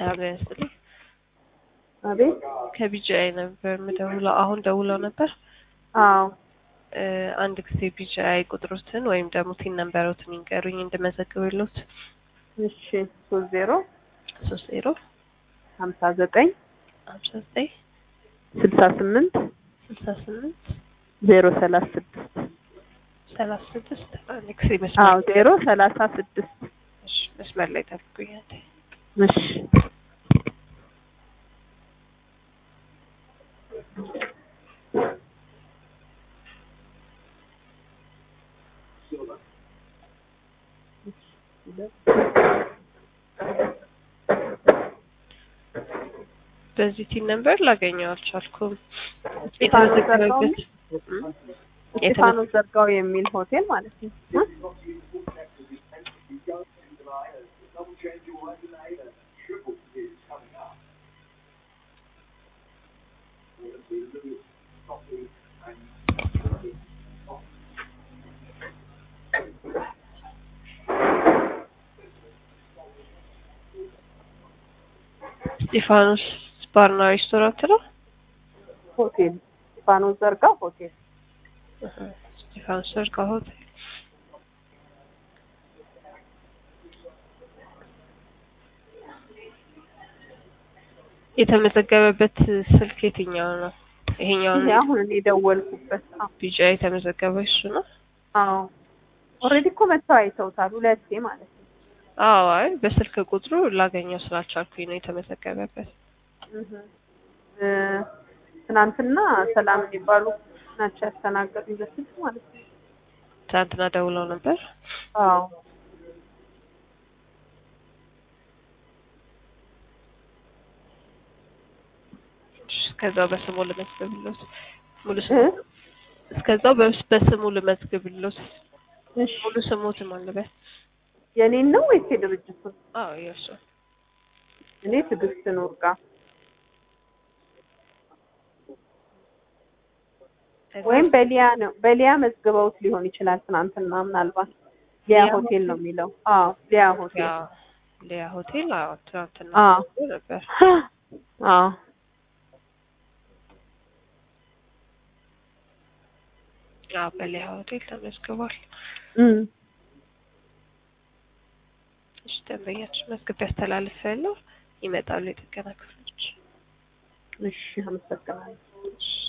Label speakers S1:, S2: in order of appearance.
S1: ሰላም ጤና ይስጥልኝ።
S2: አቤት።
S1: ከቢጂአይ ነበር የምደውለው። አሁን ደውለው ነበር።
S2: አዎ
S1: እ አንድ ጊዜ ቢጂአይ ቁጥሮትን ወይም ደግሞ ቲን ነንበሮትን ይንገሩኝ እንድመዘግብሎት።
S2: እሺ ሶስት ዜሮ
S1: ሶስት ዜሮ
S2: ሀምሳ ዘጠኝ
S1: ሀምሳ ዘጠኝ
S2: ስልሳ ስምንት
S1: ስልሳ ስምንት
S2: ዜሮ ሰላሳ ስድስት
S1: ሰላሳ ስድስት አንድ ጊዜ
S2: አዎ
S1: መስመር
S2: ዜሮ ሰላሳ ስድስት
S1: እሺ፣ መስመር ላይ ጠብቁኛል።
S2: እሺ
S1: በዚህ ቲን ነንበር ላገኘው አልቻልኩም።
S2: እስጢፋኖስ ዘርጋው
S1: የተመዘገበበት እም?
S2: እስጢፋኖስ ዘርጋው የሚል ሆቴል ማለት ነው እ?
S1: እስጢፋኖስ ባርና ሬስቶራንት ነው።
S2: ሆቴል እስጢፋኖስ ዘርጋው ሆቴል
S1: እህ፣ እስጢፋኖስ ዘርጋ ሆቴል የተመዘገበበት ስልክ የትኛው ነው? ይሄኛው
S2: ይሄ አሁን እኔ የደወልኩበት አዎ
S1: ቢጫ የተመዘገበ እሱ ነው።
S2: አዎ ኦልሬዲ እኮ መተው አይተውታል ሁለቴ ማለት ነው
S1: አዎ፣ አይ በስልክ ቁጥሩ ላገኘው ስላልቻልኩኝ ነው የተመዘገበበት።
S2: እህ እ ትናንትና ሰላም የሚባሉ ናቸው ያስተናገዱኝ በስልክ ማለት ነው
S1: ትናንትና ደውለው ነበር።
S2: አዎ
S1: እስከዛው በስሙ ልመዝግብሎት ሙሉ
S2: እ
S1: ስሙ እስከዛው በስ- በስሙ ልመዝግብሎት
S2: እሺ
S1: ሙሉ ስሙትም አለበት።
S2: የኔን ነው ወይስ የድርጅቱን?
S1: አዎ የእሱ
S2: እኔ ትዕግስት ኑርጋ ወይም በሊያ ነው በሊያ መዝግበውት ሊሆን ይችላል። ትናንትና ምናልባት ሊያ
S1: ሊያ
S2: ሆቴል ነው የሚለው። አዎ ሊያ ሆቴል።
S1: ያ ሊያ ሆቴል አዎ ትናንትና
S2: አዎ
S1: ደውሎ ነበር።
S2: አዎ
S1: አዎ በሊያ ሆቴል ተመዝግቧል።
S2: እም
S1: እሺ ደንበኛችን መዝግብ ያስተላልፍ ያለው ይመጣሉ የጥገና ክፍሎች።
S2: እሺ አመሰግናለሁ።
S1: እሺ